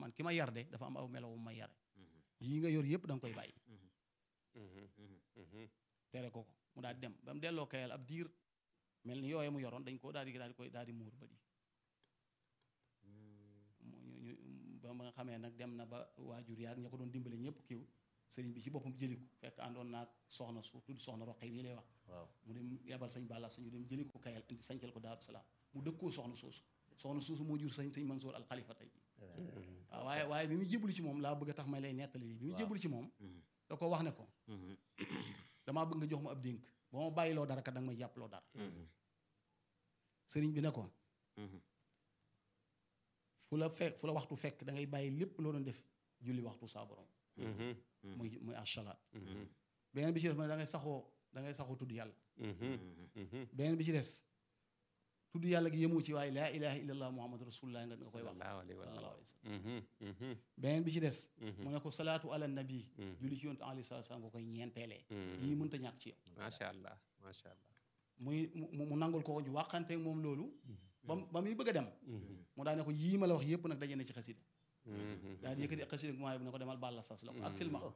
man ki ma yar de dafa am aw melo wu ma yare yii nga yor yëpp da nga koy bàyyi tere ko ko mu daal di dem ba mu delloo kayal ab diir mel ni yooye mu yoroon dañ ko daal di daal di koy daal di muur ba di mu ñu ñu ba nga xamee nag dem na ba waajur yaag ña ko doon dimbale ñëpp kiw sëriñ bi ci boppam jëli ko fekk àndoon naag soxna su tudd soxna roqe yi lay wax waaw mu dem yebal sëñ Balla sañu dem jëli ko kayal indi sañcal ko Daaru Salaam mu dëkkoo soxna soosu soxna soosu moo jur sañ sëñ Mansour al Khalifa tey ji waaw waaye waaye bi mu jébbalu ci moom laa bëgg a tax may lay nettali lii bi mu jébbalu ci moom da ko wax ne ko damaa bëgg nga jox ma ab dénk ba ma bàyyiloo dara kat da nga may jàppaloo dara sëriñ bi ne ko fu la fekk fu la waxtu fekk da ngay bàyyi lépp loo doon def julli waxtu saa borom muy muy asalaat beneen bi ci des mu ne da ngay saxoo da ngay saxoo tudd yàlla beneen bi ci des tudd yàlla gi yemoo ci waaye laa ilaha illallah muhammadu rasulullah nga nga koy wax sallallahu alayhi wa sallallahu sallam alayhi wa sallam beneen bi ci des mu ne ko salaatu ala nabi julli ci yonent alayhi salaatu salaam nga koy ñeenteelee yii mënta ñàkk ci yow macha allah macha allah muy mu mu nangul ko ko ñu waxanteeg moom loolu ba mu ba muy bëgg a dem mu daa ne ko yii ma la wax yëpp nag daje na ci xasida daa di yëkkati xasida gu maayo bu ne ko demal bàlla sas la ko ak silmaxa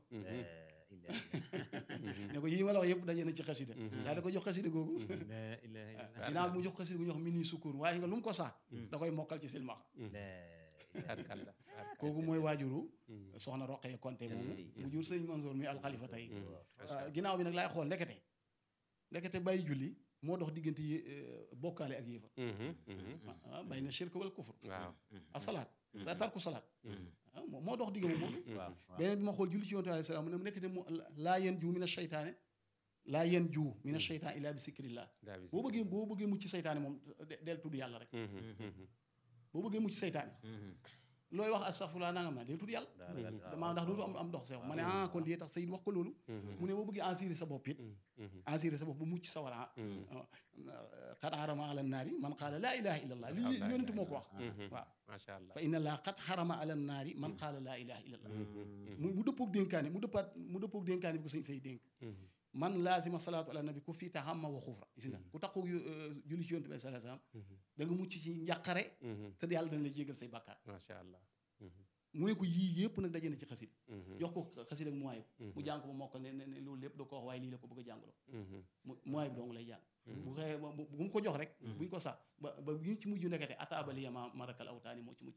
ne ko yii ma la wax yëpp daje na ci xasida daa di ko jox xasida googu ginnaaw bi mu jox xasida gu ñu wax mini sukkur waaye nga lu mu ko sax da koy mokkal ci silmaxa barkalla kooku mooy waajuru soxna Roqee Konte moomu mu jur sëñ Mansour mi alxalifa tey ginnaaw bi nag laay xool ndekete ndekete bàyyi julli moo dox diggante yé bokkaale ak yéefa ah bay na shirk wal kufr waaw asalaat da tarku salaat ah moo moo dox diggante moom beneen bi ma xool julli ci yonte alayhi salaam mu ne mu nekkete mu laa yen juu mina sheytaane laa yen juu mina sheytaan illaa bi sikrillah daa bis boo bëggee boo bëggee mucc seytaane moom de- del tudd yàlla rek boo bëggee mucc seytaane looy wax astaghfirullah nangam naa del tudd yàlla damaa ndax dootu am am dox sew ma ne ah kon lii tax sayid wax ko loolu mu ne boo bëggee assurer sa bopp it assurer sa bopp bu mucc sa war a xat xarama ala naari man qaala laa ilaha illa allah lii yonent moo ko wax waaw macha allah fa inna laa xat xarama ala naari man qaala laa ilaha illa allah mu mu dëppoog dénkaane mu dëppaat mu dëppoog dénkaane bi ko sëñ say dénk man laazima salaatu ala nabi ku fii taxamma wa xufra gis nga ku taxoog julli ci yonent bi sallallahu alayhi wasallam da nga mucc ci njàqare te yàlla dana la jégal say bàkkaar macha allah mu ne ko yii yëpp nag daje na ci xasida jox ko xasida ak muwaayib mu jàng ko ba mokkal ne ne ne loolu lépp da ko wax waaye lii la ko bëgg a jàngaloo mu muwaayib dong lay jàng bu xëyee ba bu bu mu ko jox rek buñ ko sax ba ba bi ci mujj nekkate ataabali yama marakal awtaani moo ci mujj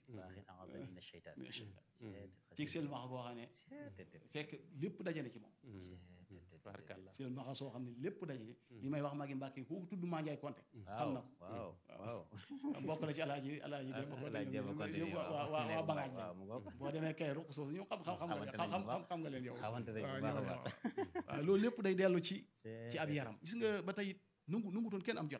ci seen maxa goo xam ne fekk lépp daje na ci moom barkalla seen maxa soo xam ne lépp daje li may wax maa ngi mbàkke ku tudd maa njaay konte xam na ko waaw waaw bokk na ci alaaji alaaji Demba Konte Alaaji Demba Konte ñoom waaw waa waa waa bangaaj waaw mu ngoog. boo demee kay ruq soosu ñoom xam xam xam nga leen xam xam xam nga leen yow xamante nañ bu waaw baax a ñoo- baax. waaw loolu lépp day dellu ci C'est- ci ab yaram gis nga ba tey it nungu nungutoon kenn am jot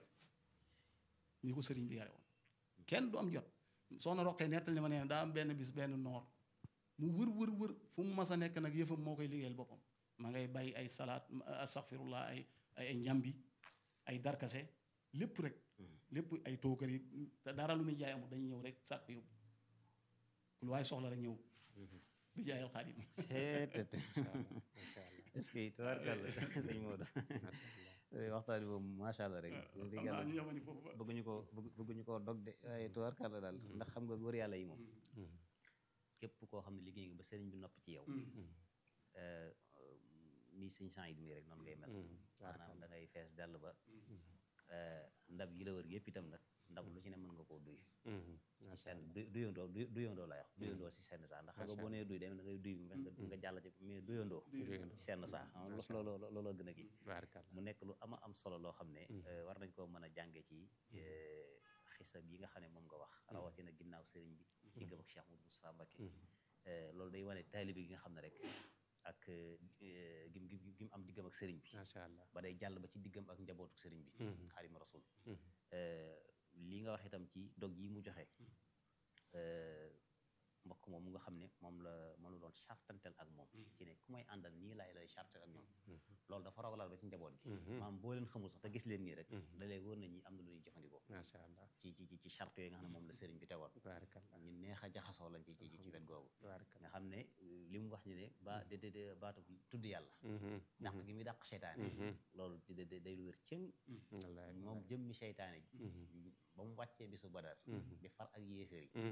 ni ko sëriñ bi yare woon kenn du am jot soxna roqee nettal ni ma nee daa am benn bis benn noor mu wër wër wër fu mu mas a nekk nag yëfam moo koy liggéeyal boppam ma ngay bay ay salaat astaghfirullah ay ay ay njambi ay darkase lépp rek lépp ay tookar yi te dara lu muy jaay amul dañuy ñëw rek sàkk yóbbu lu waaye soxla rek ñëw bi jaayal xaadim c'est tout. macha allah est-ce que tubaarkàlla sëñ Maodo waxtaan bi moom macha allah rek xam dëgg naa yàlla ñu yemani foofu ba bëgguñu ko bëgg bëgguñu koo dog de waaye tubaarkàlla daal ndax xam nga góor yàlla yi moom képp koo xam ne liggéey nga ba sëriñ bi nopp ci yow euh, ni sëñ sant yi rek noonu ngay mel maanaam da ngay fees dell ba euh, ndab yi la wër yëpp itam nag ndab lu ci ne mën nga koo duy ci seen du duyandoo du duyandoo la wax duyandoo si senn saa ndax xam nga boo nee duy demee da ngay duy bi nga nga jàll ci mais duyandoo ci senn saa xam nga looloo looloo gën a kii barkalla mu nekk lu ama am solo loo xam ne euh, war nañ koo mën a jànge ci euh, xisab yi nga xam ne moom nga wax rawatina ginnaaw sëriñ bi diggam ak Cheikh Moudou Moustapha Mbacké Euh, loolu day wane taalibe gi nga xam ne rek ak euh, gim gim gim am diggam ak sëriñ bi macha allah ba day jàll ba ci diggam ak njabootu sëriñ bi xaadima rasul Mhm. Euh, li nga wax itam ci dog yi mu joxe euh, mbokk moom mu nga xam ne moom la moom la doon chartantel ak moom ci ne ku may àndal nii laay lay chartel ak ñoom loolu dafa rogalaal ba ci njaboot gi maanaam boo leen xamul sax te gis leen nii rek da lay wóor na ñi am na lu ñuy jëfandikoo macha allah ci ci ci ci charte yooyu nga xam ne moom la sëriñ bi tegoon barkalla ñu neex a jaxasoo lañ ci ci ci wet googu barkalla nga xam ne euh, li mu wax ni ne ba de de de baatu tudd yàlla dàq gi muy dàq seytaane loolu di de day lu wér cëng wallaay moom jëmmi seytaane ji ba mu wàccee bisu badar di far ak yéeféer yi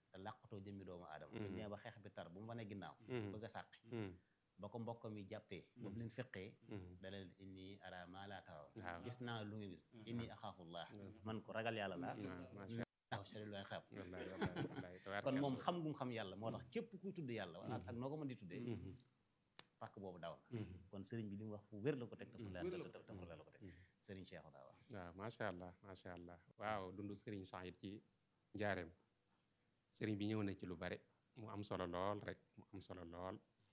te làqatoo jëmmi doomu aadama bu nee ba xeex bi tar bu mu wane ginnaaw bëgg a sàqi ba ko mbokk mi jàppee ba mu leen feqee da leen inni ara maa laa taraw waaw. gis naa lu ngeen gis inni axaafullah man ko ragal yàlla laa macha waaw sari lay xeeb wallaay wallaay wallaay kon moom xam gum xam yàlla moo tax képp kuy tudd yàlla ak ak noo ko mën di tuddee pàkk boobu daw na kon sëriñ bi li mu wax fu wér la ko teg te fu leer te te fu leer la ko teg sëriñ Cheikh daa wax waaw macha allah macha allah waaw dundu Serigne Saïd ci njaareem Serigne bi ñëw na ci lu bare mu am solo lool rek mu am solo lool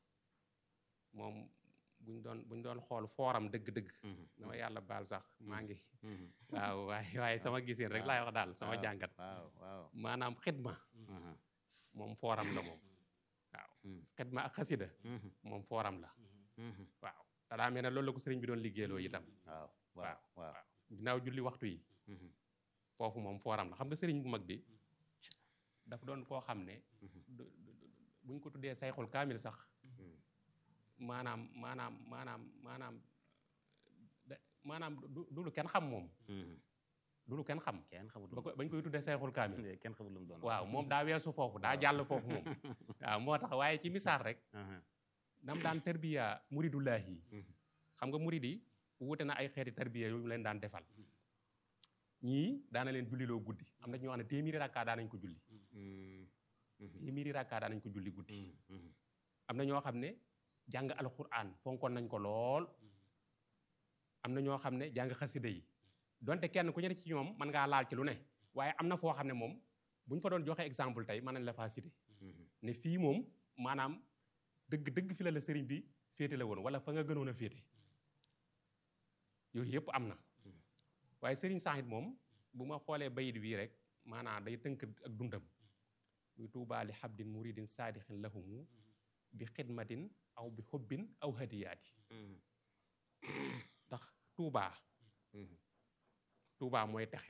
moom buñ doon buñ doon xool fooram dëgg-dëgg dama yàlla baal sax maa ngi waaw waaye waaye sama gisin rek laay wax daal sama waaw, jàngat waaw waaw maanaam xidma moom fooram la moom waaw xidma ak xasida moom fooram la waaw te daa mel ne loolu la ko sëriñ bi doon liggéeyloo itam waaw waaw waaw ginnaaw julli waxtu yi foofu moom fooram la xam nga sëriñ bu mag bi daf doon koo xam ne du- du- du- buñ ko tuddee sayxul kaamil sax maanaam maanaam maanaam maanaam da- maanaam du du lu kenn xam moom du lu kenn xam kenn xamul ba ko bañ koy tuddee sayxul kaamil kenn xamul lu mu doon waaw moom daa weesu foofu daa jàll foofu moom waaw moo tax waaye ci misaal rek nam daan tarbiya muridullahi yi xam nga murid yi wuute na ay xeeti tarbiya yu mu leen daan defal ñii daana leen julliloo guddi am na ñoo xam ne téeméeri rakkaa daanañ ko julli téeméeri rakkaa daanañ ko julli guddi am na ñoo xam ne jàng alquran fonkoon nañ ko lool am na ñoo xam ne jàng xasida yi donte kenn ku ñu ne ci ñoom mën ngaa laal ci lu ne waaye am na foo xam ne moom bu ñu fa doon joxe exemple tey mën nañ la faa cité ne fii moom maanaam dëgg dëgg fi la la sëriñ bi féete la woon wala fa nga gënoon a féete yooyu yëpp am na waaye sëriñ Saxit moom bu ma xoolee bayit bii rek maanaam day tënk ak dundam muy tuubaa li xabdin muridin saadixin lahumu bi xidmatin aw bi xubbin aw hadiyaati ndax tuubaa tuubaa mooy texe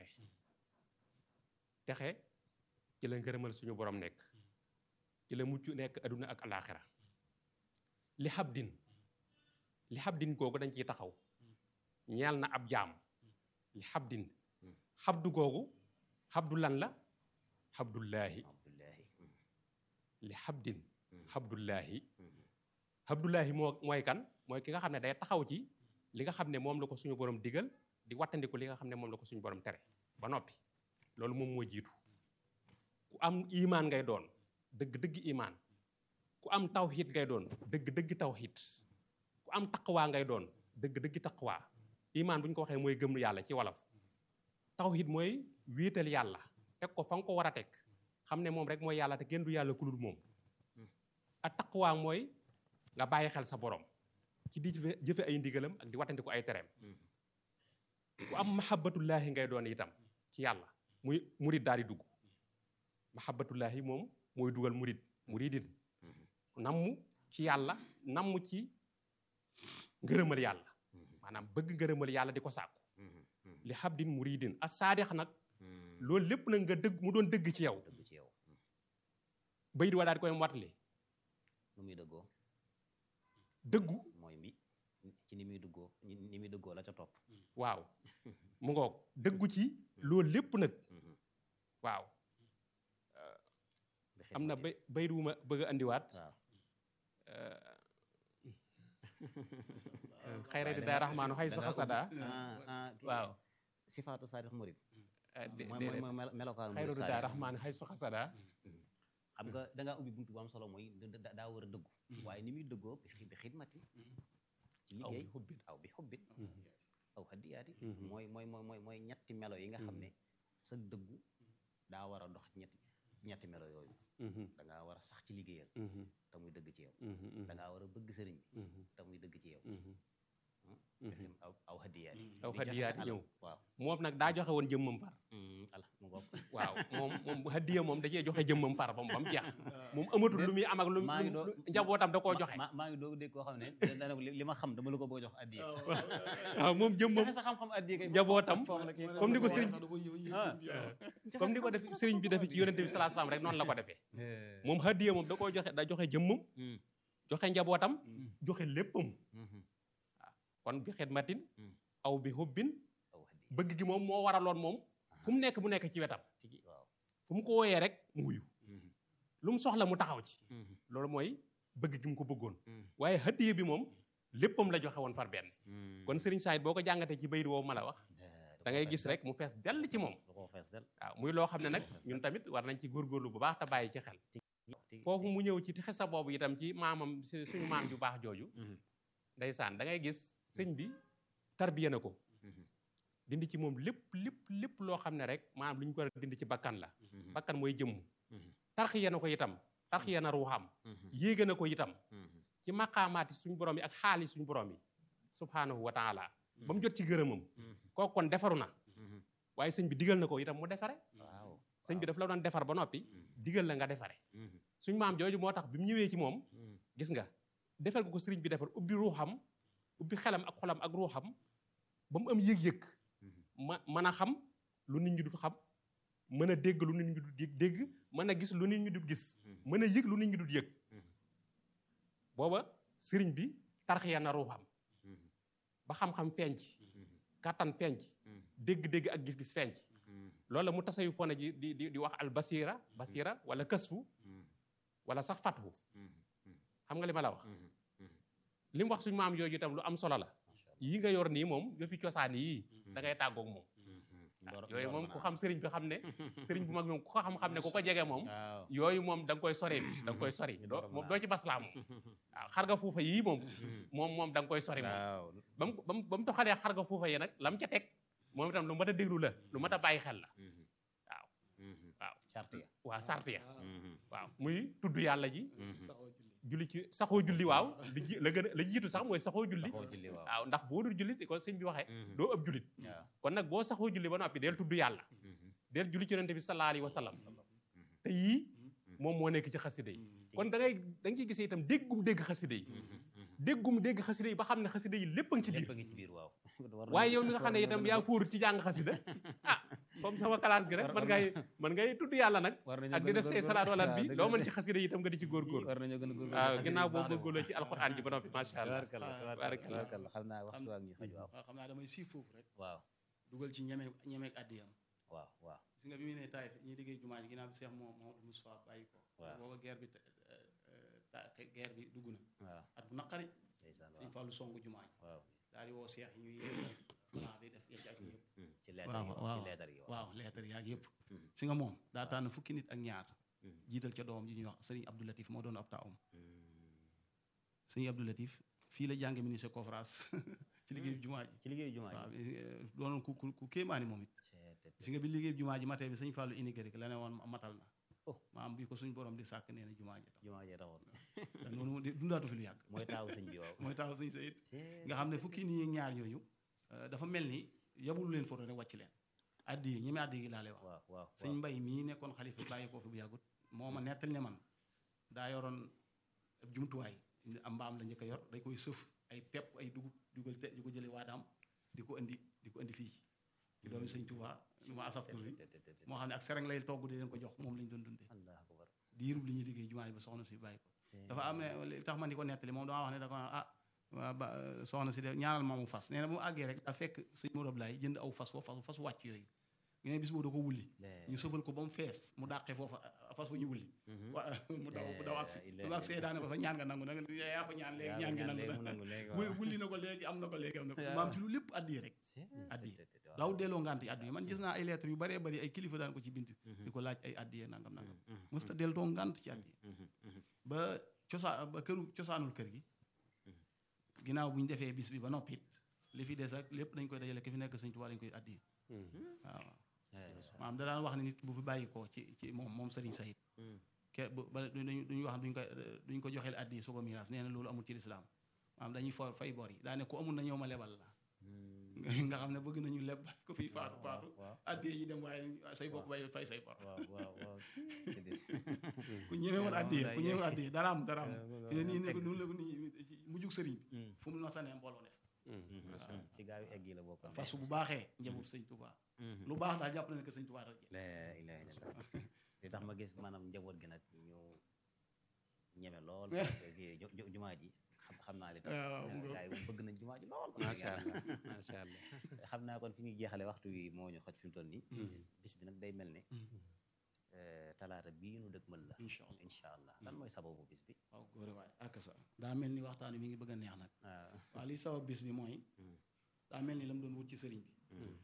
texe ci la ngërëmal suñu borom nekk ci la mucc nekk aduna ak alaxira li xabdin li xabdin googu dañ ciy taxaw ñeel na ab jaam li xabdin xabdu googu xabdu lan la xabdullaahi abdullahi li xabdin xabdullaahi xabdullaahi moo mooy kan mooy ki nga xam ne day taxaw ci li nga xam ne moom la ko suñu borom digal di wattandiku li nga xam ne moom la ko suñu borom tere ba noppi loolu moom moo jiitu ku am imaan ngay doon dëgg-dëgg imaan ku am tawxiid ngay doon dëgg-dëgg tawxiid ku am taqwaa ngay doon dëgg-dëgg taqwaa imaan bu ñu ko waxee mooy gëm yàlla ci wolof tawxiid mooy wéetal yàlla teg ko fa nga ko war a teg xam ne moom rek mooy yàlla te kenn du yàlla ku dul moom a taqwaa mooy nga bàyyi xel sa borom ci di jëfe jëfe ay ndigalam ak di wattandi ko ay tereem ku am mahabbatullaahi ngay doon itam ci yàlla muy murid daal di dugg mahabbatullaahi moom mooy dugal murid muridin namm ci yàlla namm ci ngërëmal yàlla maanaam bëgg ngërëmal yàlla di ko sàkku li xabdin muridin as saadix nag loolu lépp nag nga dëgg mu doon dëgg ci yow dëgg ci yow bayit wa daal di koy mottali nu muy dëggoo dëggu mooy mi ci ni muy duggoo ni muy dëggoo la ca topp waaw mu ngoog dëggu ci loolu lépp nag waaw bi am na xidmati. bay bayit wu ma bëgg a andiwaat waaw xayrati daa raxmaanu xay sa xasada ah ah kii waaw sifaatu saadix murid dé- mooy déedéet mooy mooy melokaanu murid xayratu daa saadix raxmaanu xay sa xasada xam nga da ngaa ubbi buntu bu am solo mooy da- da- daa war a dëggu waaye ni muy dëggoo bi xi- bi xidmati ci aw liggéey bi xubbin aw bi xubbin aw hadiyaati Mhm. mooy mooy mooy mooy mooy ñetti melo yi nga xam ne sa dëggu daa war a dox ci ñetti ci ñetti melo yooyu da ngaa war a sax ci liggéeyal te muy dëgg ci yow da ngaa war a bëgg sëriñ bi te muy dëgg ci yow bi xim aw aw hadiyaati Aw di joxe sa hadiyaati alal. ñëw. waaw moom nag daa joxe woon jëmmam far ala mu ngoog waaw moom moom bu hadiya moom da cee joxe jëmmam far ba mu ba mu jeex moom amatul lu muy am ak lu maa ngi lu- doo- lu- njabootam da koo ma- joxe ma- maa ngi doog dégg koo xam ne dana ko li li ma xam dama la ko bëgg a jox addiya waaw moom jëmmam joxe sa xam-xam addiya kay njabootam foofu la kii comme ni ko sëriñ Ah. comme ni ko def sëriñ bi defee ci yonente bi salaa salaam rek noonu la ko defee moom hadiya moom da koo joxe da joxe jëmmam Mm. joxe njabootam joxe léppam Mhm. kon bi xidmatin Mm. aw bi hubbin aw hadiya bëgg gi moom moo waraloon moom fu mu nekk mu nekk ci wetam ci gi waaw fu mu ko wooyee rek mu wuyu Mhm. lu mu soxla mu taxaw ci loolu mooy bëgg gi mu ko bëggoon waaye hadiya bi moom léppam la joxe woon far benn kon Serigne Saïd boo ko jàngatee ci bayit woowu ma la wax da ngay gis rek mu fees dell ci moom da koo fees del waaw muy loo xam ne nag ñun tamit war nañ ci góorgóorlu bu baax te bàyyi ci xel foofu mu ñëw ci xesa boobu itam ci maamam su- suñu maam ju baax jooju ndeysaan da ngay gis sëñ bi tarbiya na ko dindi ci moom lépp lépp lépp loo xam ne rek maanaam lu ñu ko war a dindi ci bakkan la bakkan mooy jëmm tarxiya na ko itam tarxiya na ruuxam yéege na ko itam ci maqaamaati suñu borom yi ak xaali suñu borom yi subhaanahu wa taala ba mu jot ci gërëmam kooku kon defaru na waaye sëñ bi digal na ko itam mu defare waaw sëñ bi daf la doon defar ba noppi digal la nga defare suñ maam jooju moo tax bi mu ñëwee ci moom gis nga defal ko ko sëriñ bi defar ubbi ruuxam ubbi xelam ak xolam ak ruuxam ba mu am yëg-yëg ma mën a xam lu nit ñi du xam mën a dégg lu nit ñi du dégg dégg mën a gis lu nit ñi du gis mën a yëg lu nit ñi du yëg booba sëriñ bi tarxiya na ruuxam ba xam-xam fenc kàttan fenc dégg-dégg ak gis-gis fenc loolu la mu tasayu fone ji di di di wax al basira basira wala kësfu wala sax fatwu xam nga li ma la wax li mu wax suñu maam yooyu itam lu am solo la yi nga yor nii moom yëfi cosaan yii da ngay tàggoog moom waaw yooyu moom ku xam sëriñ bi xam ne sëriñ bu mag moom ku ko xam-xam ne ku ko jege moom waaw yooyu moom da nga koy sori da nga koy sori doo moom doo ci baslaa moom waaw xar nga fuufa yii moom moom moom da nga koy sori moom waaw ba mu ba mu ba mu toxalee xar nga fuufa yi nag lam ca teg moom itam lu mat a déglu la lu mat a bàyyi xel la waaw waaw charte ya waa sart ya waaw muy tudd yàlla ji saxoo julli julli ci saxoo julli waaw li ji la gën a la jiitu sax mooy saxoo julli saxoo julli waaw waaw ndax boo dul julli di ko sëñ bi waxee doo ëpp jullit waaw kon nag boo saxoo julli ba noppi del tudd yàlla del julli ci yonente bi sallallahu alayhi wa sallam te yii moom moo nekk ci xasida yi kon da ngay da nga ciy gisee itam déggum dégg xasida yi déggum dégg xasida yi ba xam ne xasida yi lépp a ngi ci biir lépp a ngi ci biir waaw War waaye nañu- yow mi nga xam ne war itam nañu- yaa fóoru ci jàng xasida ah comme sama classe gi rek War- man war ngay man ngay tudd yàlla nag war nañoo ak gën di a def say góorgóorlu. salaat walaat waaw, bi dëgg loo la mën de. ci xasida yi itam nga di ci góorgóorlu war nañoo gën a góorgóorlu waaw xasida ginnaaw yi boo baax na moom. góorgóorloo ci alxuraan ji ba noppi macha allah tabaarkalla Ah, tabaarkalla tabaarkalla. tabaarkalla xam naa waxtu waa ngi xaj waaw waaw xam naa damay siif foofu rek waaw dugal ci ñeme ñemeeg addiyam waaw waaw gis nga bi mu ne taayif ñuy liggéey jumaa ji ginnaaw bi Cheikh moom Mamadou Moustapha bàyyi ko Waaw. booba guerre bi ta- euh, ta- guerre bi dugg na waaw at bu naqari ndeysaan sëñ waaw Fallou songu jumaa ji waaw daal di woo Cheikh yi ñuy yeesal plan bi def yecc ak yëpp ci leetar yi waaw waaw waaw ci leetar yi waaw waaw leetar yaag yëpp Mhm. si nga moom daa tànn fukki nit ak ñaar Mhm. jiital ca doom ji ñuy wax sëriñ Abdou Latif moo doon ab taawam Mm. sëriñ Abdou Latif fii la jànge ministre conférence ci liggéeyu jumaa ji ci liggéeyu jumaa waaw ji eh, doonoon ku ku ku kéemaani moom it Cee, te- si nga bi liggéey jumaa ji matee bi sëñ Fallou inigré la ne woon matal na Oh. maam bi ko suñ borom di sàkk nee na jumaa ji tax jumaa jee taxoon te noonu di dundaatu fi lu yàgg mooy taawu sëñ bi waaw mooy taxaw sëñ Sayid Cee, nga xam ne fukki nii ak ñaar yooyu eh, dafa mel ni yabulu leen foto rek wàcc leen addi yi ñeme addi yi laa lay wax waaw waaw sëñ mbay mii nekkoon xalifa bàyyi ko fi bu yàggut moo ma nettal ne man daa yoroon ab jumtuwaay am mbaam la njëkk a yor day koy sëf ay pepp ay dugub dugal te di ko jële waadaam di ko indi di ko indi fii ci doomi sëñ Tuubaa lu ma asaf tur yi te- te- te- te- moo xam ne ak sereng lay togg di leen ko jox moom lañ doon dundee Allahu akbar diirub li ñuy liggéey jumaa ji ba soxna si bàyyi ko Cee, dafa am ne li tax man di ko nettali moom dama wax ne da ko naan ah waa ba soxna si de ñaanal ma mu fas nee na bu mu àggee rek daa fekk sëñ Modou Ablaye jënd aw fas foofu fas wàcc yooyu nga ne bis boobu da ko wulli lee- ñu sëfal ko ba mu fees mu dàqee foofa fas fa ñu wulli Mhm. wa mu daw mu daw agsi Eh, lu agsi daane ko sa ñaan nga nangu na nga yaa ko ñaan léegi yaa ñaan gi ñaan nangu léegi mu na nangu léegi wul waaw. wulli na ko léegi am na ko léegi am na ko Yaa. maam ci lu lépp addi rek Cee, addi. te- te- te- waaw. daaw delloo ngant yi addi yi man gis naa ay lettres yu bëree bëri ay kilifa daan ko ci bind di ko laaj ay addi yee nangam nangam Mhm. mësta deltoo ngant ci addi Mhm. Mhm. ba cosaan ba këru cosaanul kër gi ginnaaw bu ñu defee bis bi ba noppit li fi des ak lépp dañ koy dajale ki fi nekk sëñ Tuubaa dañ koy addi waaw Eh, maanaam da daan wax ne nit bu fi bàyyi ko ci ci moom moom Serigne Sayid mm. ke bu ba duñu duñu wax duñ ko duñ ko joxeel addi su ko miiras nee na loolu amul ci lislaam maanaam dañuy for fay bor yi daa ne ku amul na ñëw ma lebal la Mm. nga xam ne bëgg nañu leb ko fiy faatu waaw, faatu waaw addi yi dem waaye say bokk bay fay say bor waaw waaw waaw Cee, te- ku ñëwee woon Yeah, addi moom ku day ñëwee woon yegg. addi dara am dara am Yeah, moom fi ne nii ne teg. ko noonu la ko nii mujjug sëriñ bi Mm. fu mu na sanee mbooloo def Mhm. ci gaaw yi egg yi la bokk fas bu baaxee njaboot sëñ Tuubaa Mhm. lu baax daal jàpp na ne que sëñ Tuubaa rek la ilaha illallah li tax ma gis maanaam njaboot gi nag ñu ñeme lool gi ju- ju- jumaa ji xam xam naa li tax waaw, mu gars yi moom bëgg nañ jumaa ji lool macha allah macha allah xam naa kon fi ñuy jeexale waxtu wi moo ñu xoj fi mu toll nii bis bi nag day mel ne eh, talaata bii nu dëgmal la incha allah incha allah lan mooy sababu bis bi waaw góore waay ak sa daa mel ni waxtaan wi mi ngi bëgg a neex nag waaw waaw li sabab bis bi mooy Mm. daa mel ni la mu doon wut ci sëriñ bi Mm.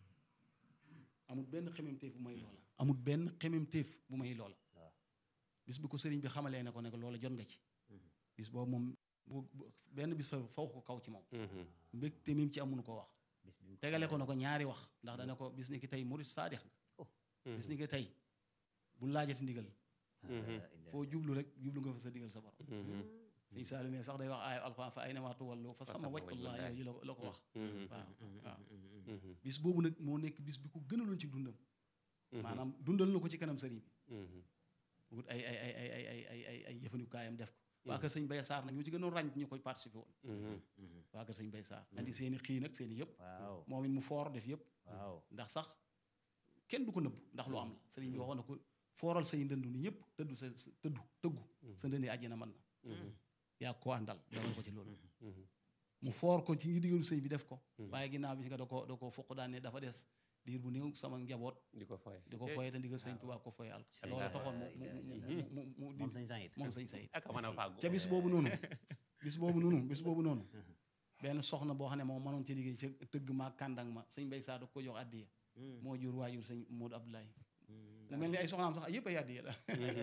amul benn xememteef bu may loola amul benn xememteef bu may loola waaw bis bi ko sëriñ bi xamalee ne ko ne ko loola jot nga ci Mhm. bis boobu moom bu bu- benn bis fa faw ko kaw ci moom Mhm. mbégte mi ci amuñu ko wax bis bi mu tegale ko na ko ñaari wax ndax dana ko bis ni ki tey murid saadix nga bis ni ki tey bu laajati ndigal Mhm. foo jublu rek jublu nga fa sa digal sa borom Mhm. sëñ Saalu ne sax day wax aaya alxuraan fa ay na maa tuwallu fa Fa sama sama wajhullaah wajhullaah. yooyu la la ko wax Mhm. waaw waaw Mhm. bis boobu nag moo nekk bis bi ko gënaloon ci dundam Mhm. maanaam dundal na ko ci kanam sëriñ bi Mhm. wut ay ay ay ay ay ay ay ay ay jëfandikaayam def ko waa kër sëñ Baye Sarr nag ñoo ci gënoon ràññ ñu koy participé woon Mhm. waa kër sëñ Baye Sarr andi seen i xii nag seen i yëpp waaw moom it mu foor def yëpp waaw ndax sax kenn du ko nëbb ndax lu am la sëriñ bi waxoon na ko fooral say ndëndu ni ñëpp tëddu sa sa- tëddu tëggu sa ndëndi àjjana mën na Mhm. yaa ko àndal demal ko ci loolu Mhm. mu foor ko ci ngi digalu sëñ bi def ko Mhm. waaye ginnaaw bi si nga da ko da ko fuq daan ne dafa des diir bu néew sama njaboot di ko fooye di ko foye te ndigal sëñ Tuubaa ko foye al loolu taxoon mu mu mu mu mu moom di sañ sañ it moom sëñ sayid ak a mën a fàggu ca bis boobu noonu bis boobu noonu bis boobu noonu benn soxna boo xam ne moom mënoon ci liggéey ca tëgg ma kàndang ma sëñ Bay Saa da ko jox addiya moo jur waajur sëñ Modou Abdoulaye mu mel ni ay soxnaam sax yëpp ay addiya la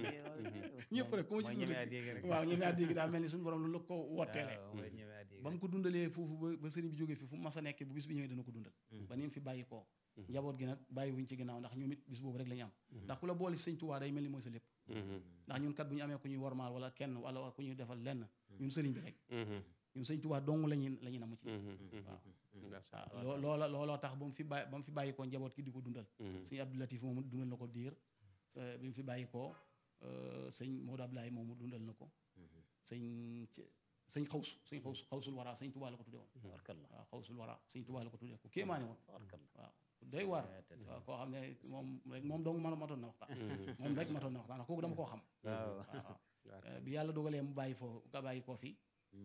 ñëpp rek ku ma ci tudd rek waaw ñeme addiya gi daal mel ni suñu borom lu la ko wotteele ba mu ko dundalee foofu ba ba sëriñ bi jógee fi fu mu mas a nekk bu bis bi ñëwee dana ko dundal ba ni mu fi bàyyi koo njaboot gi nag bàyyi wuñ ci ginnaaw ndax ñoom it bis boobu rek la ñu am ndax ku la boole sëñ Tuubaa day mel ni mooy sa lépp Mhm. ndax ñun kat bu ñu amee ku ñuy wormaal wala kenn wala ku ñuy defal lenn ñun sëriñ bi rek Mhm. ñun sëñ Tuubaa dong la ñuy la ñuy namu ci Mhm. Mhm. waaw Masha waaw Allah. loo loola looloo tax ba mu fi bàyyi ba mu fi bàyyi koo njaboot ki di ko dundal Mhm. sëñ Abdou Latif moomu dundal na ko diir euh, bi mu fi bàyyi koo euh, sëñ Modou Abdoulaye moomu dundal na ko sëñ ci- sëñ xawsu sëñ xawsu xawsul wara sëñ Tuubaa la ko tudde woon warkalla waaw xawsul wara sëñ Tuubaa la ko tudde ko kéemaane woon warkalla waaw day war Eh, te- te- waaw koo xam ne moom rek moom dong ma matoon na waxtaan Mhm. moom rek matoon na waxtaan kooku dama koo xam waaw waaw waaw bi yàlla dogalee mu bàyyi foo nga bàyyi koo fi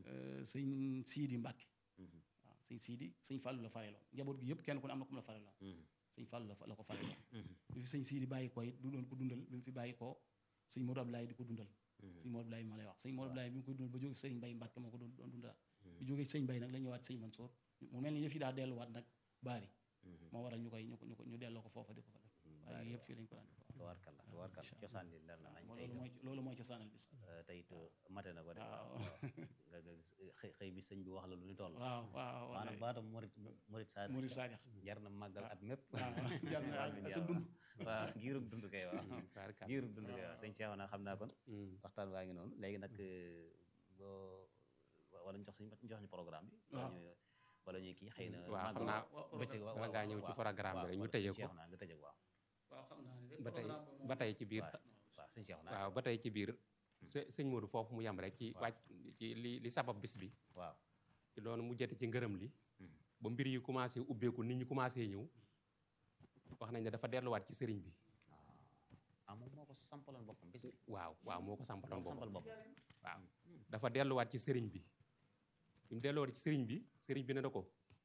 sëñ Siidi Mbàkke waaw sëñ Siidi sëñ Fàllu la fareeloon njaboot gi yëpp kenn ku ne am na ku mu la fareeloon sëñ Fàllu la fa- la ko fareeloon bi fi sëñ Siidi bàyyi ko it du doon ko dundal bi mu fi bàyyi ko sëñ Modou Abdoulaye di ko dundal sëñ Modou Abdoulaye ma lay wax sëñ Modou Abdoulaye bi mu koy dundal ba jóge fi sëñ Mbay Mbàkke moo ko doon doon dundal bi jógee sëñ Mbay nag la ñëwaat sëñ Mansour mu mel ni yëf yi daa delluwaat nag baari moo waral ñu koy ñu ko ñu ko ñu delloo ko foofa di ko fa def waaye yëpp fii lañ ko daan def waaw warkalla warkalla cosaan li leer na nañ waaw tey loolu mooy loolu mooy cosaanal bis tey it mate na ko de waaw. nga nga xëy xëy bi sëñ bi wax la lu ni toll waaw waaw maanaam baatam murit murit saa Murid Saadix jar na màggal at mépp waaw jar na ak sa dund waaw giirug dund kay waaw Barkalla. giirug dund kay waaw sëñ Cheikh naa xam naa kon Mhm. waxtaan waa ngi noonu léegi nag boo wala ñu jox sëñ jox ñu programme bi wala Waaw. ñu wala ñuy kii xëy na waaw xam màggal- naa bëccëg waaw bala ngaa ñëw ci programme bi rek ñu tëjee ko naa nga tëjee ko waaw waaw xam naa ne ba tey ba tey ci biir waaw waaw sëñ Cheikh naa waaw ba tey ci biir së- sëñ Modou foofu mu yem rek ci Waaw. wàcc ci li li sabab bis bi waaw ci loolu mu jete ci ngërëm li Mhm. ba mbir yi commencé ubbeeku nit ñi commencé ñëw wax nañ ne dafa delluwaat ci sëriñ bi ah moom moo ko sampaloon boppam bis bi waaw waaw moo ko sampaloon moo ko sampal boppam boppam waaw dafa delluwaat ci sëriñ bi bi mu delluwaat ci sëriñ bi sëriñ bi ne na ko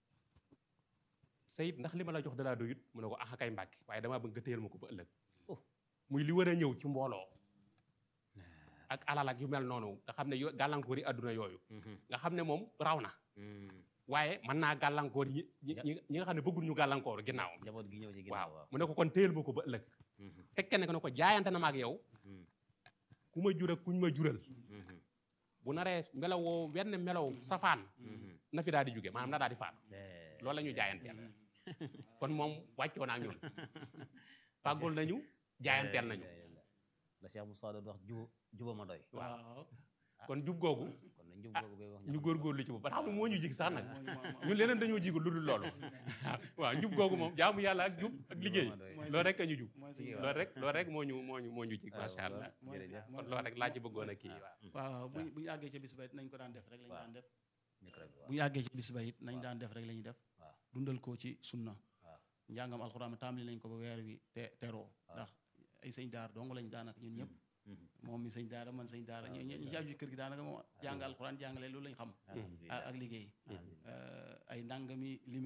sayit ndax li ma la jox dalaa doyut mu ne ko ax kay mbàkke waaye damaa bëgg nga téyel ma ko ba ëllëg Oh. muy li war a ñëw ci mbooloo ak alal ak yu mel noonu nga xam ne yo gàllankoor yi àdduna yooyu nga xam ne moom raw na waaye mën naa gàllankoor yi ñi ñi ñi nga xam ne bëggul ñu gàllankoor ginnaaw njaboot gi ñëw ci waaw ginnaaw waaw mu ne ko kon téyel ma ko ba ëllëg tekke ne ko ne ko jaayante na ma ak yow ku ma jur ak kuñ ma jural bu naree melawoo wenn melaw safaan na fi daal di jóge maanaam na daal di faatu loolu la ñu jaayanteel kon moom wàccoo naa ak ñun fàggul nañu jaayanteel nañu la Cheikh Moustapha doon wax juba juba ma doy waaw kon jub googu kon na njub ah, googu bay wax ñu góorgóorlu ci boobu ba xam ne moo ñu jig sax nag mooy mooy- ñun leneen dañoo jigul lu dul loolu waaw njub googu moom jaamu yàlla ak jub ak liggéey mooy loolu rek a ñu jub mooy suñu loolu rek loolu rek moo ñu moo ñu moo ñu jig waaw, macha allah mooy jërëjëf. mooy kon loolu rek laa ci bëggoon a kii waaw waaw bu ñu bu ñu àggee ci bis ba it nañ ko daan def rek lañ waaw. daan def micro bi waaw bu ñu àggee ci bis ba it nañ daan def rek la ñuy def waaw dundal ko ci sunna waaw njàngam alxuraan tàmbali nañ ko ba weer wi te teroo ndax ay sëñ daar dong lañ daanaka ñun ñëpp moom mi sëñ daara man sëñ daara ñi ñi ci aju ci kër gi daanaka moom jàng alxuraan jàngale loolu lañ xam alhamdulilah ak ak liggéey alhamdulilah Euh, ay ndàngami limi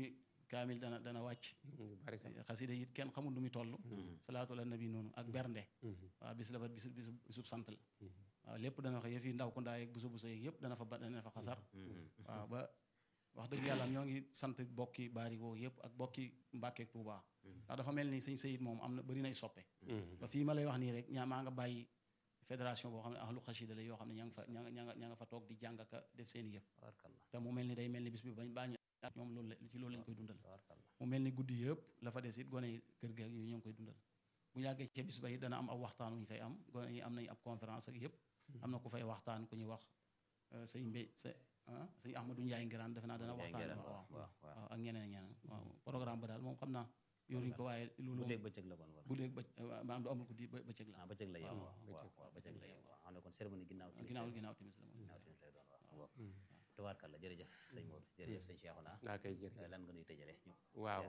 kaamil dana dana wàcc yu bari sax xasida it kenn xamul nu muy toll salaatu ala nabi noonu ak bernde waaw bis la ba bisu bisu bisub sant la waaw lépp dana fa yëf yi ndaw ku ndaa yeeg busu busu yeeg yëpp dana fa ba dana fa xasar waaw ba wax dëgg yàlla ñoo ngi sant bokki baari woo yëpp ak bokki Mbàkke Tuubaa ndax dafa mel ni sëñ Sayid moom am na bëri nay soppe ba fii ma lay wax nii rek ñaa maa nga bàyyi fédération boo xam ne ahlu xasida la yoo xam ne ña nga fa ña nga ña nga ña nga fa toog di jàng ka def seen yëf tabarkalla te mu mel ni day mel ni bis bi bañ baa ñu ak ñoom loolu la ci loolu lañ koy dundal tabarkalla mu mel ni guddi yëpp la fa des it gone yi kër ga yooyu ñoo ngi koy dundal bu yàggee ca bis ba it dana am ab waxtaan wu ñu fay am gone yi am nañ ab conférence ak yëpp am na ku fay waxtaan ku ñuy wax euh, sëñ Mbé sa ah sëñ Ahmadou Ndiaye Ngiraan defe naa dana Ndiaye waxtaan Ngiraan, waaw waaw, waaw. waaw ak ñeneen ak ñeneen waaw programme ba daal moom xam naa yoruñ ko waaye loolu bu dégg bëccëg la kon wala guddeeg bëc maanaam du amul guddi ba- bëccëg la ah bëccëg la yem waaw, waaw waaw waaw bëccëg la yem waaw xam ne kon cérémonie ginnaaw timis ginnaaw lay- ginnaaw timis la moom ginnaaw timis lay doon waaw tabarkalla jërëjëf sëñ Modou jërëjëf sëñ Cheikhouna naa koy jërëjëf lan nga nuy tëjale ñu waaw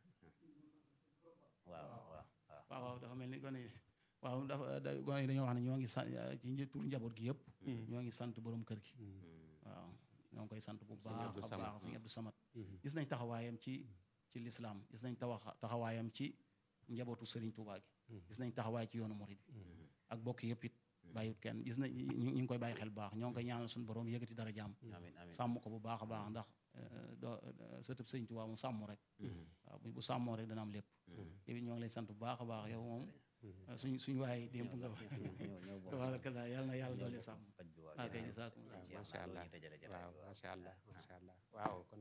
waaw waaw waaw waaw waaw dafa mel ni gone yi waaw dafa da- gone yi dañoo wax ne ñoo ngi sant ci nji- turu njaboot gi yëpp ñoo ngi sant borom kër gi waaw ñoo ngi koy sant bu baax Abdou a Samad. baax sëñ Abdou Samad gis nañ taxawaayam ci ci lislaam gis nañ tawax taxawaayam ci njabootu Serigne Touba gi gis nañ taxawaay ci yoonu Mouride ak bokk yëpp it bàyyiwut kenn gis nañ ñi ñi ngi koy bàyyi xel bu baax ñoo ngi koy ñaanal suñu borom yëkkati dara jàmm amiin amiin sàmm ko bu baax a baax ndax euh, doo euh, sëtëb Serigne Touba mu sàmm rek waaw bu bu sàmmoo rek dana am lépp yow it ñoo ngi lay sant bu baax a baax yow moom suñ suñ waaye démb nga ñëw ñëw bokk tabarakallah yàlla na yàlla doole sàmm faj bi waaw ah kay jërëjëf jazaakum sëñ Cheikh macha loolu allah ñu tëjale jotaay waaw bi waaw. macha allah macha allah waaw kon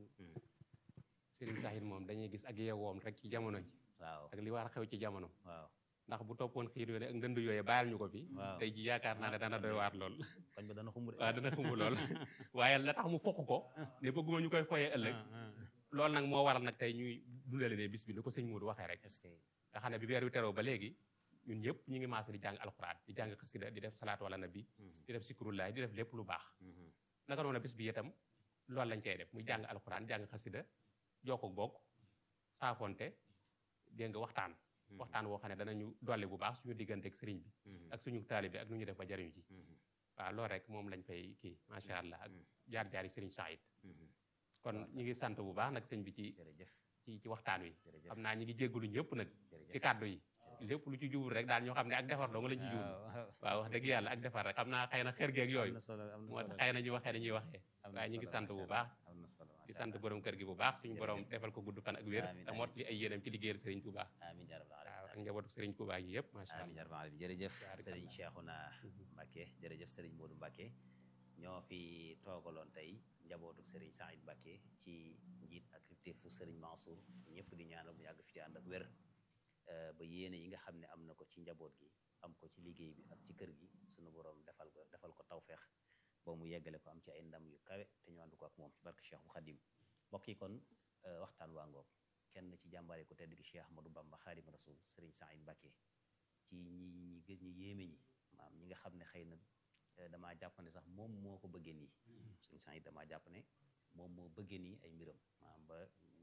Serigne Sahid moom dañuy gis ak yeewoom rek ci jamono ji waaw ak li war a xew ci jamono waaw ndax bu toppoon xiir yooyu ak ndënd yooyu bàyyil ñu ko fi Waaw. tey ji yaakaar naa ne dana doy waar lool koñ ba dana xumb de waaw dana xumb lool waaye la tax mu fokk ko ne bëgguma ñu koy foyee ëllëg loolu nag moo waral nag tey ñuy dundale ne bis bi ni ko sëñ Modou waxee rek est-ce que nga xam ne bi weer wi teroo ba léegi ñun ñëpp ñi ngi maase di jàng alxuraan di jàng xasida di def salaatu wala nabi di def sikrullahi di def lépp lu baax naka noonu bis bi itam loolu lañ cey def muy jàng alxuraan jàng xasida jokko bokk saafonte dégg nga waxtaan waxtaan woo xam ne danañu dolli bu baax suñu diggante ak sëriñ bi ak suñu taalibe ak nu ñu def ba jariñu ci waaw loolu rek moom lañ fay kii macha allah ak jaar-jaari sëriñ Saïd kon ñi ngi sant bu baax nag sëñ bi ci jërëjëf ci ci waxtaan wi jërëjëf xam naa ñi ngi jéggalu ñëpp nag jërëjëf ci kàddu yi lépp lu ci jubul rek daal ñoo xam ne ak defar dong lañ ci jubul waaw waaw wax dëgg yàlla ak defar rek xam naa xëy na xër geeg am yooyu na solo am na moo solo tax xëy na ñu waxee dañuy waxee am na waaye ñu ngi solo, sant bu macha baax Allah. am na solo di macha sant Allah. borom kër gi bu baax suñu Jërëjëf. borom defal ko gudd fan ak wér Amiin, te amiin. mot li ay yéenam ci liggéeyal Serigne Touba amiin yaa rabbal waaw aalamiin. ak njabootu Serigne Touba gi yëpp macha amiin allah yaa rabbal aalamiin. jërëjëf Baarakallah. Serigne Cheikhouna Mbacké jërëjëf Serigne Modou Mbacké ñoo fi toogaloon tey njabootu Serigne Saïd Mbacké ci njiit ak kilifteefu Serigne Mansour ñëpp di ñaanal mu yàgg fi ci ànd ak wér euh, ba yéene yi nga xam ne am na ko ci njaboot gi am ko ci liggéey bi ak ci kër gi sunu borom defal ko defal ko tawfeex ba mu yeggale ko am ci ay ndam yu kawe te ñu ànd ko ak moom ci barke Cheikh bu Khadim mbokk yi kon euh, waxtaan waa ngoog kenn ci jàmbaare ku tedd gi Cheikh Ahmadou Bamba Khadim Rasoul Serigne Saïd Mbacké ci ñi ñi gën ñi yéeme ñi maam ñi nga xam ne xëy na eh, damaa jàpp ne sax moom moo ko bëggee nii suñu sang yi damaa jàpp ne moom moo bëggee nii ay mbiram maam ba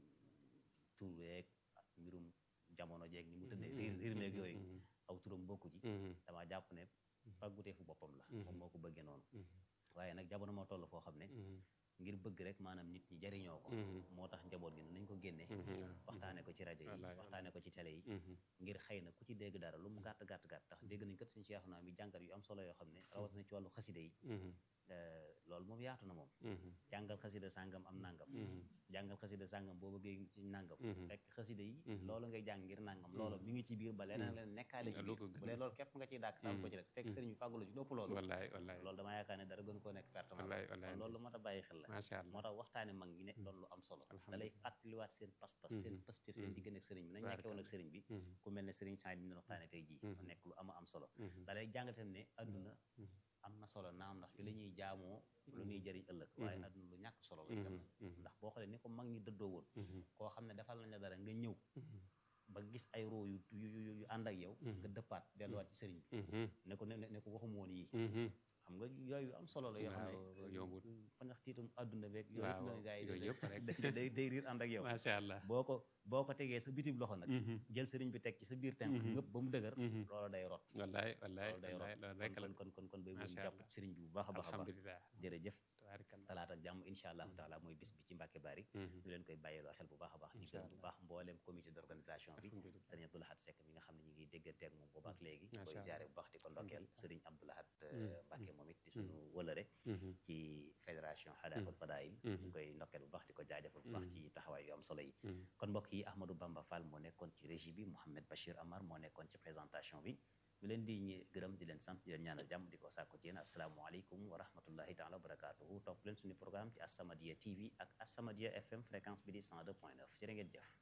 tur weeg ak mbirum jamono jeeg ni mu tëddee riir riir meeg yooyu aw turam bokku ci damaa jàpp ne pàggutee fu boppam la moom moo ko bëggee noonu waaye nag jamono moo toll foo xam ne ngir bëgg rek maanaam nit ñi jariñoo ko moo tax njaboot gi nañ ko génnee waxtaane ko ci rajo yi Wallaay. waxtaane ko ci télé yi ngir xëy na ku ci dégg dara lu mu gàtt gàtt gàtt tax dégg nañ kat suñu Cheikh naa mi jàngat yu am solo yoo xam ne rawatina ci wàllu xaside yi eh, loolu moom yaatu na moom jàngal xasida sàngam am nangam jàngal xasida sàngam boo bëggee ci nangam fekk xasida yi loolu ngay jàng ngir nangam loolu mi ngi ci biir ba leneen leen nekkaale ci lu biir ko bu gën. dee loolu képp nga ciy dàkk taal ko ci rek fekk sëriñ bi fàggulu ci lépp loolu wallaay wallaay loolu damaa yaakaar ne dara gën koo nekk pertement wallaay wallaay kon loolu lu mat a bàyyi xel la macha allah moo tax waxtaane mag ñi ne doon lu am solo da lay fàttaliwaat seen pas-pas seen pastif seen diggante ak sëriñ bi nañ nekkee woon ak sëriñ bi ku mel ne sëriñ Saïd bi ñu waxtaane tey jii mu nekk lu ama am solo da lay jàngatam ne adduna am na solo naam ndax ci la ñuy jaamoo lu ñuy jëriñ ëllëg waaye adduna lu ñàkk solo la itam ndax boo xoolee ni ko mag ñi dëddoo woon koo xam ne defal nañ la dara nga ñëw ba gis ay roo yu yu yu yu ànd ak yow nga dëppaat delluwaat ci sëriñ bi ne ko ne ne ko waxum woon yii xam nga yooyu am solo la yoo xam Waaw, ne yombut. fa ndax tiitum adduna beeg Waaw, yooyu yëpp yooyu yëpp rek. day day day riir ànd ak yow macha allah boo ko boo ko tegee sa bitim loxo nag jël sëriñ bi teg ci sa biir tenk ngëpp ba mu dëgër loolu day rot wallaay wallaay loolu day wallaay loolu rek rot la kon kon kon kon bay bu Macha jàpp Allah. sëriñ bi bu baax a baax a baax alhamdulilah jërëjëf tabaarakallah talaata ak jàmm incha allahu taala mooy bis bi ci Mbàkke Bari ñu leen koy bàyyiloo xel bu baax a baax di Incha gërëm bu Allah. baax mbooleem comité d'organisation bi alhamdulilah sëriñ Abdou Lahad Seck mi nga xam ne ñu ngi déggante ak moom boobu ak léegi Macha koy Allah. ziare bu baax di ko ndokkeel sëriñ Abdou Lahad Mm. Mbàkke moom it di suñu wëlëre ci fédération Hadaful Fadail ñu koy ndokkeel bu baax di ko jaajëfal bu baax ci taxawaay yu am solo yi kon mbokk yi Ahmadou Bamba Fall moo nekkoon ci régie bi Mouhamed Bachir Amar moo nekkoon ci présentation bi ñu leen di ñi- gërëm di leen sant di leen ñaanal jàmm di ko sàkku ci yéen asalaamaaleykum wa rahmatullahi taala wa barakatuhu topp leen suñu programme ci As-Samadiyya TV ak As-Samadiyya FM fréquence bi di 102.9 jërë ngeen jëf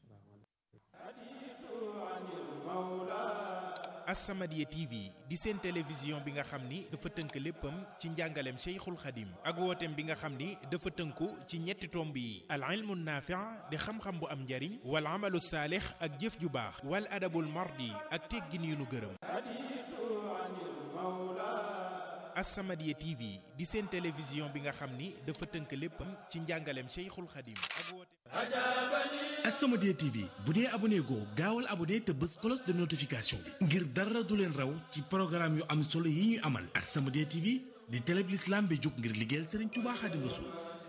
As-Samadiyya TV di seen télévision bi nga xam ni dafa tënk léppam ci njàngaleem Cheikhul Khadim ak wooteem bi nga xam ni dafa tënku ci ñetti tomb yi al ilmu naafi' di xam-xam bu am njariñ wal amalu saalix ak jëf ju baax wal adabul mardi ak teggin yu nu gërëm As-Samadiyya TV di seen télévision bi nga xam ni dafa tënk léppam ci njàngaleem Cheikhul Khadim ak wooteem As-Samadiyya TV bu dee abonné goo gaawal abonné te bës cloche de notification bi ngir dara du leen raw ci programme yu am solo yi ñuy amal As-Samadiyya TV di télé bi l'islam bi jóg ngir liggéeyal Serigne Touba Khadim Rassoul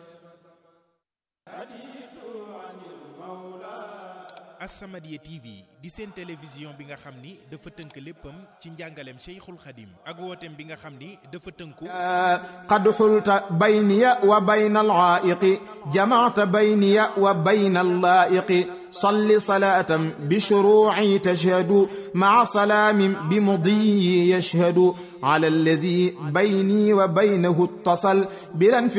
As-Samadiyya TV di seen télévision bi nga xam ni dafa tënk léppam ci njàngaleem Cheikhul Khadim ak wooteem bi nga xam ni dafa tënku قد حلت بيني وبين العائق جمعت بيني وبين اللائق صل صلاة بشروعي تشهد مع سلام بمضي يشهد على الذي بيني وبينه اتصل بلا انف-